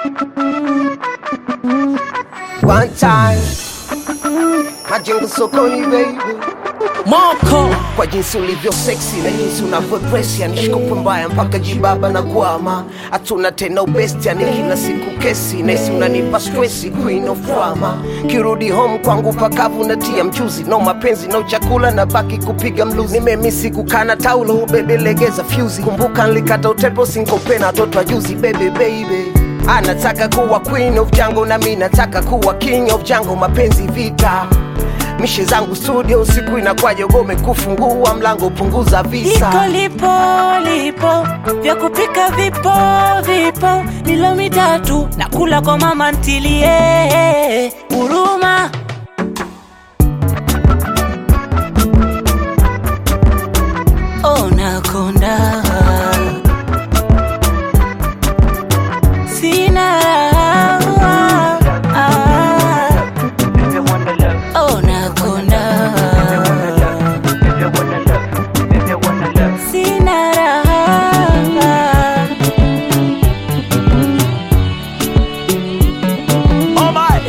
One time majengo sokoni baby Moko kwa jinsi ulivyo sexy na jinsi unavyodress yani shikopo mbaya mpaka jibaba na kwama hatuna tena ubesti yani kila siku kesi nesi unanipa stresi queen of drama kirudi home kwangu pakavu natia mchuzi no mapenzi no chakula na baki kupiga mluzi nimemisi kukana taulo bebe legeza fyuzi kumbuka nlikata utepo sinkopena toto ajuzi bebe baby anataka kuwa queen of jango na mi nataka kuwa king of jango mapenzi vita mishe zangu studio usiku inakwaje ugome kufungua mlango punguza visa iko lipo lipo vya kupika vipo vipo milo mitatu na kula kwa mama ntilie huruma onakonda sina raha onakonda sina raha Oh my.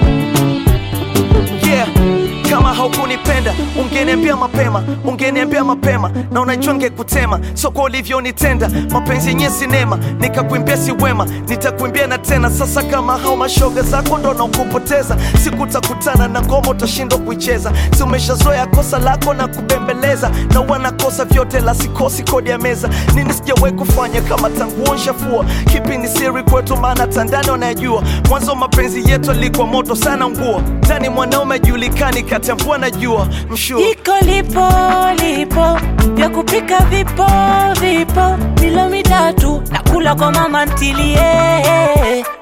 Yeah. Kama haukunipenda ungeniambia mapema, ungeniambia mapema, na unajua ngekutema, so kwa ulivyonitenda, mapenzi yenye sinema, nikakuimbia si wema, nitakuimbia na tena. Sasa kama hao mashoga zako ndo nakupoteza, sikutakutana na ngoma utashindwa kuicheza, si umeshazoea kosa lako na kubembeleza, na wanakosa vyote la sikosi kodi ya meza, nini sijawahi kufanya kama tangu nshafua, kipi ni siri kwetu, maana tandani wanayajua, mwanzo mapenzi yetu alikuwa moto sana nguo, ndani mwanaume ajulikani kati ya mvua na jua, mshua iko lipo lipo vya kupika vipo vipo milo mitatu na kula kwa mama ntilie